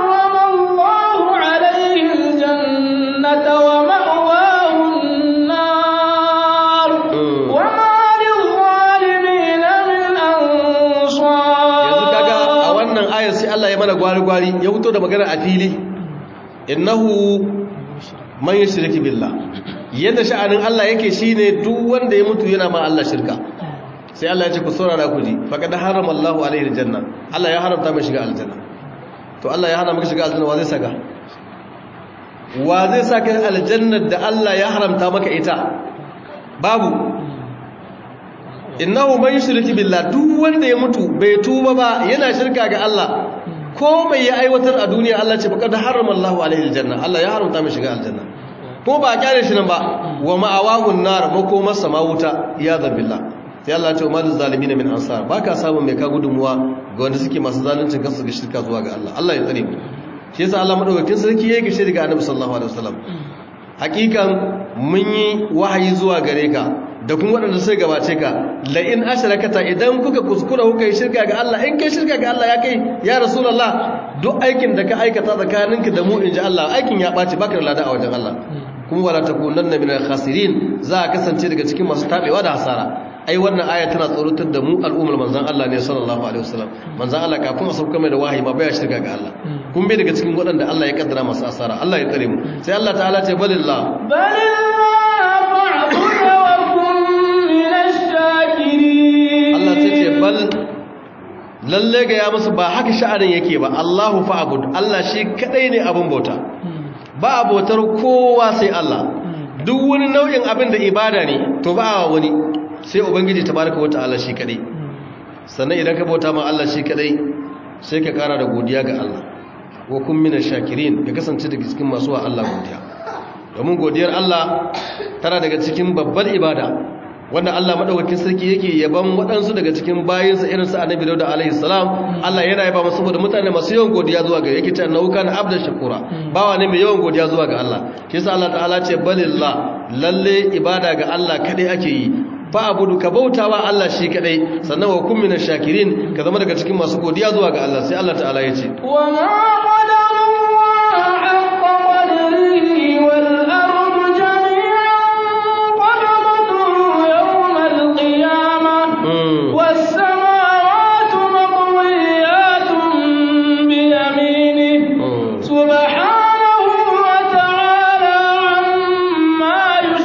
ومأواه النار وما للظالمين من أنصار yanzu kaga a wannan ayar sai Allah ya mana gwari-gwari ya fito da magana a fili innahu man yushriki billah yadda sha'anin Allah yake shine duk wanda ya mutu yana ma Allah shirka sai Allah ya ce ku saurara ku ji faqad harama Allahu alaihi aljanna Allah ya haramta mai shiga aljanna to Allah ya hana maka shiga aljanna wa zai saka wa zai sa ka aljannar da Allah ya haramta maka ita babu innahu man yushriku billah duk wanda ya mutu bai tuba ba yana shirka ga Allah ko mai ya aiwatar a duniya Allah ce faqad harrama Allahu alaihi aljanna Allah ya haramta mai shiga aljanna ko ba a kyale shi nan ba wa ma'awahun nar makomar sama wuta ya zabilla sai Allah ce malin zalimin min ansar baka samun mai ka gudunmuwa ga wanda suke masu zaluncin kansu ga shirka zuwa ga Allah Allah ya tsare mu shi yasa Allah madaukakin sarki yake gishe daga Annabi sallallahu alaihi wasallam hakikan mun yi wahayi zuwa gare ka da kuma waɗanda sai gabace ka la in ashrakata idan kuka kuskura kuka yi shirka ga Allah in kai shirka ga Allah ya kai ya rasulullah duk aikin da ka aikata tsakaninka da mu inji Allah aikin ya ɓaci baka da lada a wajen Allah kuma wala takunanna minal khasirin za a kasance daga cikin masu tabewa da hasara ai wannan aya tana tsoratar da mu al'ummar manzon Allah ne sallallahu alaihi wasallam manzon Allah kafin a sauka mai da wahayi ma baya shirka ga Allah kun bai daga cikin waɗanda Allah ya kaddara masu asara Allah ya tsare mu sai Allah ta'ala ce balillah Allah sai ce bal lalle ga ya musu ba haka sha'anin yake ba Allahu fa'bud Allah shi kadai ne abun bauta ba abotar kowa sai Allah duk wani nau'in abin da ibada ne to ba wani sai ubangiji tabaraka wata'ala shi kadai sannan idan ka bauta ma Allah shi kadai sai ka kara da godiya ga Allah wa kun mina shakirin ka kasance daga cikin masu wa Allah godiya domin godiyar Allah tana daga cikin babbar ibada wanda Allah madaukakin sarki yake yaban waɗansu daga cikin bayinsa irin su Annabi Dawud alaihi salam Allah yana yaba masa saboda mutane masu yawan godiya zuwa ga yake cewa nauka na abdan shakura bawa ne mai yawan godiya zuwa ga Allah shi yasa Allah ta'ala ce balillah lalle ibada ga Allah kadai ake yi fa abudu ka bautawa Allah shi kadai sannan wa kun minash shakirin ka zama daga cikin masu godiya zuwa ga Allah sai Allah ta'ala ya ce wa ma qadarullahu haqqa qadrihi wal ardu jami'an qabdatuhu yawm al qiyamah was samawati maqwiyatun bi yaminihi subhanahu wa ta'ala amma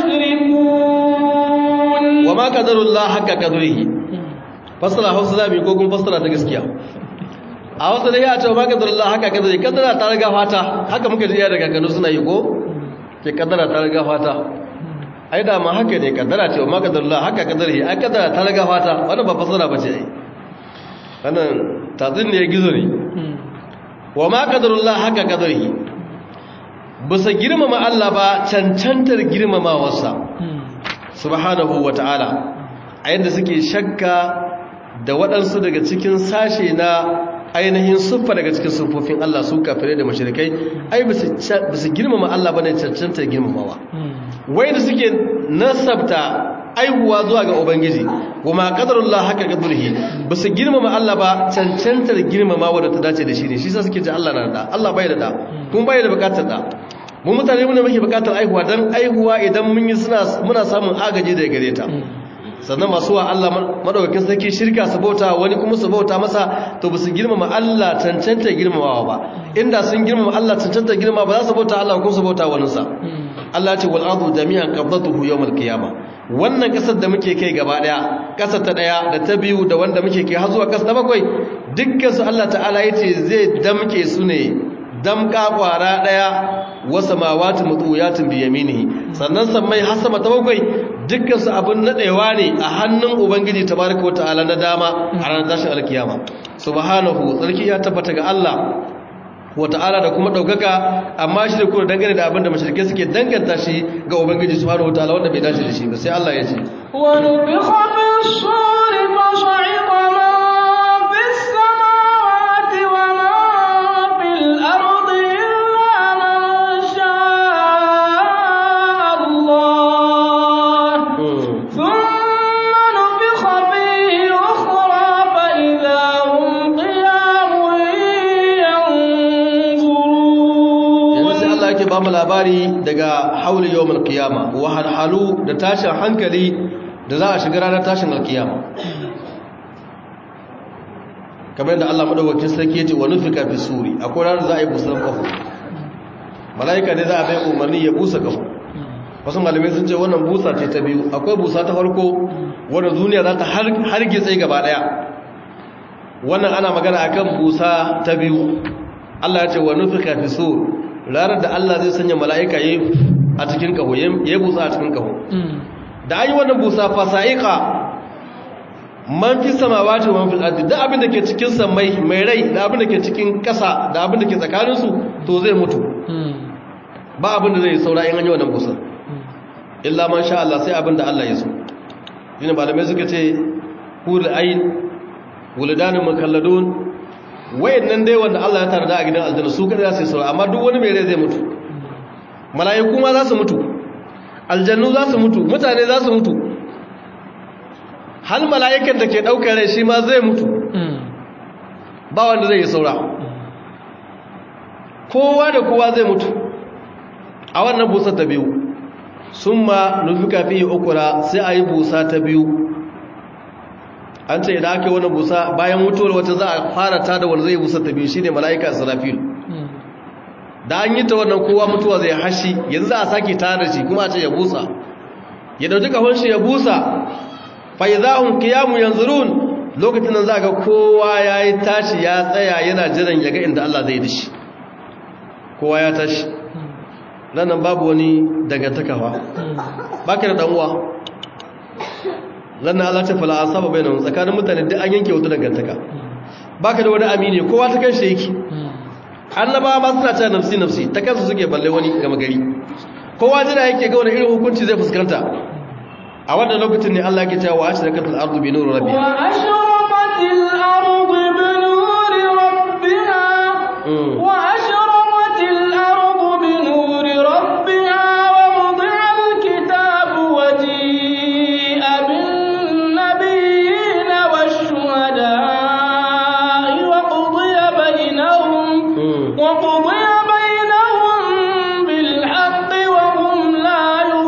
yushrikun wa ma qadarullahu haqqa qadrihi fasara hausa zabi ko kun fasara ta gaskiya a wasu da ya ce ma qadarullahu haqqa qadrihi kadara ta riga fata haka muka ji daga kanu suna yi ko ke kadara ta riga fata ai da ma haka ne kadara ce ma qadarullahu haqqa qadrihi ai kadara ta riga fata wannan ba fasara bace ai wannan tazin ne gizo ne wa ma qadarullahu haqqa qadrihi bisa girmama Allah ba cancantar girmamawarsa subhanahu wa ta'ala a yadda suke shakka da waɗansu daga cikin sashe na ainihin siffa daga cikin siffofin Allah su kafirai da mashirikai ai ba su girmama Allah ba ne cancantar girmamawa wai da suke nasabta aihuwa zuwa ga ubangiji kuma qadarullah haka qadurhi ba su girmama Allah ba cancantar girmamawa da ta dace da shi ne shi sa suke ce Allah na da Allah bai da da kuma bai da bukatar da mu mutane muna muke bukatar aihuwa dan aihuwa idan mun yi suna muna samun agaji daga gare ta sannan masu wa Allah madaukakin sarki shirka su bauta wani kuma su bauta masa to ba su girmama Allah cancanta girmamawa ba inda sun girmama Allah cancanta girmama ba za su bauta Allah kuma su bauta wani sa Allah ya ce wal ardu jami'an qabdatuhu yawmal qiyamah wannan kasar da muke kai gaba daya kasar ta daya da ta biyu da wanda muke kai har zuwa kasar ta bakwai dukkan su Allah ta'ala yace zai damke su ne damka kwara daya wasa mawati mutuyatin bi yaminihi sannan sammai har sama ta bakwai dukkan su abun nadewa ne a hannun ubangiji tabaraka wataala na dama a ranar tashin alkiyama subhanahu tsarki ya tabbata ga Allah wata'ala da kuma daukaka amma shi da kuma dangane da abin da mashirke suke danganta shi ga ubangiji subhanahu wataala wanda bai dace da shi ba sai Allah ya ce wa nufikha bis suri fa sa'iqa man fis samawati wa man fil ardi illa man sha'a Allah thumma nufikha fihi ukhra fa idha hum qiyamun yanzurun yanzu sai Allah yake ba mu labari daga hauli yawmul qiyama wa halhalu da tashin hankali da za a shiga ranar tashin alkiyama kamar yadda Allah madaukakin sarki yace wa nufika fi suri akwai ranar za a yi busar kafu malaika ne za a bai umarni ya busa kafu wasu malamai sun ce wannan busa ce ta biyu akwai busa ta farko wadda duniya za ta hargitse gaba daya wannan ana magana akan busa ta biyu Allah ya ce wa nufika fi suri ranar da Allah zai sanya mala'ika yi a cikin kaho ya busa a cikin kaho da an yi wannan busa fasa'iƙa man fi samawati wa man fil ardi da abin da ke cikin samai mai rai da abin da ke cikin ƙasa da abin da ke tsakanin su to zai mutu ba abin da zai saura in an yi wannan busa illa man sha Allah sai abin da Allah ya so yana malamai suka ce hul ayn wuldanun mukalladun wayannan dai wanda Allah ya tarda a gidan aljanna su kada za su saura amma duk wani mai rai zai mutu mala'iku ma za su mutu aljannu za su mutu mutane za su mutu hal mala'ikan da ke ɗaukar rai shi ma zai mutu ba wanda zai yi saura kowa da kowa zai mutu a wannan busa ta biyu sun ma nufika fiye ukura sai a yi busa ta biyu an ce idan aka yi wani busa bayan mutuwar wata za a fara ta da wanda zai busa ta biyu shine mala'ika israfil da an yi ta wannan kowa mutuwa zai hashi yanzu za a sake ta da shi kuma a ce ya busa ya dauki kahon shi ya busa faizahun kiyamu yanzurun lokacin nan za ga kowa ya yi tashi ya tsaya yana jiran ya ga inda Allah zai dishi kowa ya tashi nan babu wani dangantakawa ba ka da ɗan'uwa lannan Allah ta fala a saba bai nan tsakanin mutane duk an yanke wata dangantaka ba ka da wani amini kowa ta kanshi yake annaba ma suna cewa nafsi nafsi ta kansu suke balle wani gama gari kowa jira yake ga wani irin hukunci zai fuskanta a wannan lokacin ne Allah yake cewa ashraqatil ardu bi nuri rabbiha wa ashraqatil ardu bi nuri rabbiha wa ashraqatil ardu bi nuri rabbiha wa wudi'a alkitabu wa ji'a bin nabiyyin wash-shuhada'i wa qudiya bainahum wa qudiya bainahum bil haqqi wa hum la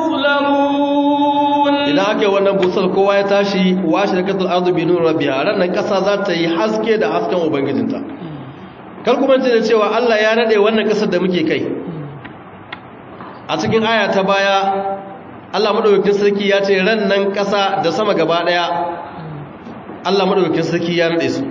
yuzlamun idan aka yi wannan busar kowa ya tashi washe da kasar arzu bi nuna biya ranar kasa za ta yi haske da hasken ubangijinta kar kuma ce da cewa allah ya naɗe wannan kasar da muke kai a cikin aya ta baya allah maɗaukakin sarki ya ce ran nan ƙasa da sama gaba ɗaya allah maɗaukakin sarki ya naɗe su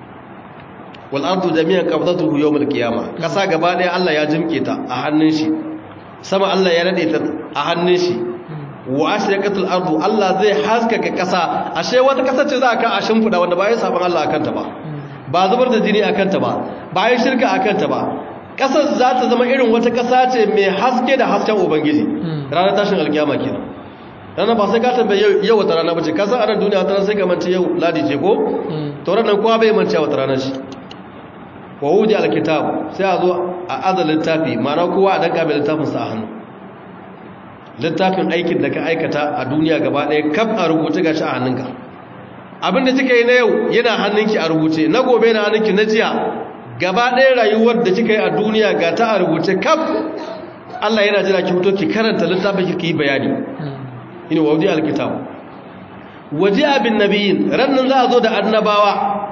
wal ardu jami'an qabdatuhu yawmal qiyamah ƙasa gaba ɗaya allah ya jimke ta a hannun shi sama allah ya naɗe ta a hannun shi wa ashraqatul ardu Allah zai haskaka kasa ashe wata kasa ce za ka a shimfida wanda ba ya saban Allah akan ta ba ba zubar da jini akan ta ba ba ya shirka akan ta ba kasar za ta zama irin wata kasa ce mai haske da hasken ubangiji ranar tashin alkiyama kenan ranar ba sai ka tambaye yau wata rana bace ka san anan duniya wata sai ka mance yau ladi ce ko to ranar kowa bai mance wata rana shi wa wudi alkitab sai a zo a azalin tafi ma'ana kowa a danka mai littafin sa a hannu littafin aikin da ka aikata a duniya gaba ɗaya kaf a rubuce gashi a hannunka abinda kika yi na yau yana hannunki a rubuce na gobe na hannunki na jiya gaba ɗaya rayuwar da kika yi a duniya ga ta a rubuce kaf Allah yana jira ki fito ki karanta littafin ki yi bayani ina wadi alkitab waje abin nabiyin rannan za a zo da annabawa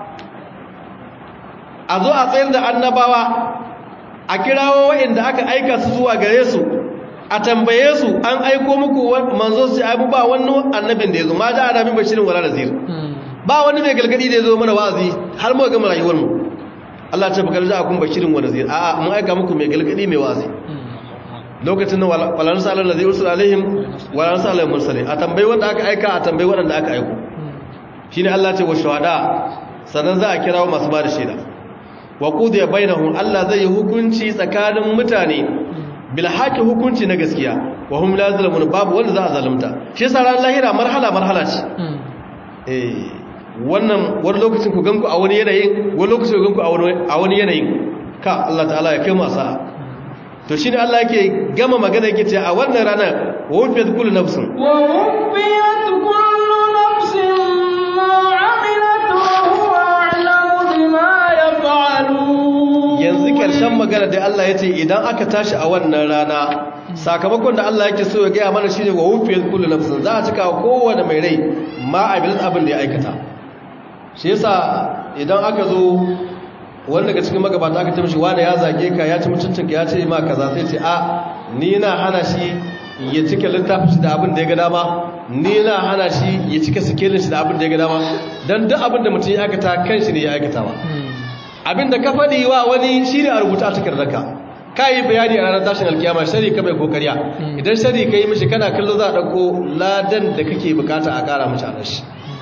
a zo a tsayar da annabawa a kirawo waɗanda aka aika su zuwa gare su a tambaye su an aiko muku manzo su ai ba wani annabin da yazo ma da annabin bashirin wala nazir ba wani mai galgadi da yazo mana wa'azi har mu ga rayuwar mu Allah ta bakar da akun bashirin wa nazir a'a mun aika muku mai galgadi mai wa'azi lokacin nan walan sa Allah zai usul alaihim walan sa alaihim mursalin a tambayi wanda aka aika a tambayi wanda aka aiko shine Allah ce wa shuhada sannan za a kirawo masu ba da shaida wa qudiya bainahum Allah zai yi hukunci tsakanin mutane bilhaki hukunci na gaskiya wa hum la zalamun babu wanda za a zalunta shi yasa ran lahira marhala marhala ce eh wannan wani lokacin ku ganku a wani yanayin wani lokacin ku ganku a wani yanayin ka Allah ta'ala ya kai mu sa'a to shine Allah yake gama magana yake ce a wannan rana wa wufiyat kullu nafsin wa wufiyat kullu nafsin ma 'amilat wa huwa a'lamu bima yaf'alun yanzu karshen magana da Allah ya ce idan aka tashi a wannan rana sakamakon da Allah yake so ya gaya mana shine wa wufiyat kullu nafsin za a cika kowane mai rai ma amilat abin da ya aikata shi yasa idan aka zo wanda daga cikin magabata aka tamshi wani ya zage ka ya ci mutuncinka ya ce ma kaza sai ce a ni na hana shi ya cika littafin shi da abin da ya ga dama ni na hana shi ya cika sikelin shi da abin da ya ga dama don duk abin da mutum ya aikata kan shi ne ya aikata ba abin da ka faɗi wa wani shi ne a rubuta a takardarka ka yi bayani a ranar tashin alkiyama shari ka mai kokariya idan shari ka yi mishi kana kallo za a ɗauko ladan da kake bukata a ƙara mace a shi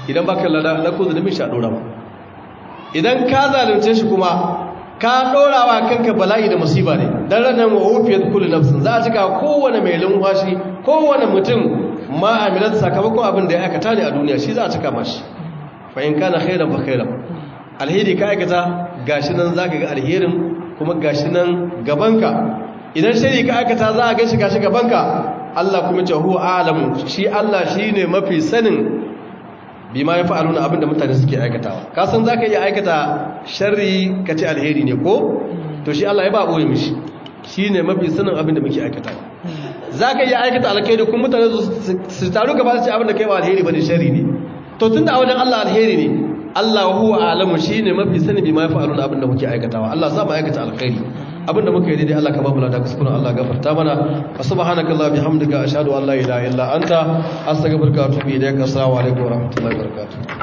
idan baka lada na ko zunubin shi a dora idan ka zalunce shi kuma ka dora wa kanka bala'i da musiba ne dan ranar wa ufiyat kullu nafsin za a cika kowane mai lumfashi kowane mutum ma amilat sakamakon abin da ya aikata ne a duniya shi za a cika mashi fa in kana khairan fa khairan alheri ka aikata gashi nan zaka ga alherin kuma gashi nan gabanka idan shari ka aikata za a gashi gashi gabanka Allah kuma ce huwa alamu shi Allah shine mafi sanin bima ya fa'aluna abinda mutane suke aikatawa ka san zaka iya aikata sharri ka ce alheri ne ko to shi Allah ya ba boye mishi shine mafi sanin abinda muke aikatawa zaka iya aikata alkhairi kuma mutane su taru gaba su ce abinda kai ba alheri bane sharri ne to tunda a wajen Allah alheri ne Allah huwa alamu shine mafi sani bima ya fa'aluna abinda muke aikatawa Allah za mu aikata alkhairi abinda muka yi daidai Allah ka babu lada kuskure Allah gafarta mana wa subhanakallahi bihamdika ashhadu an la ilaha illa anta astaghfiruka wa atubu ilaik assalamu alaikum wa rahmatullahi wa barakatuh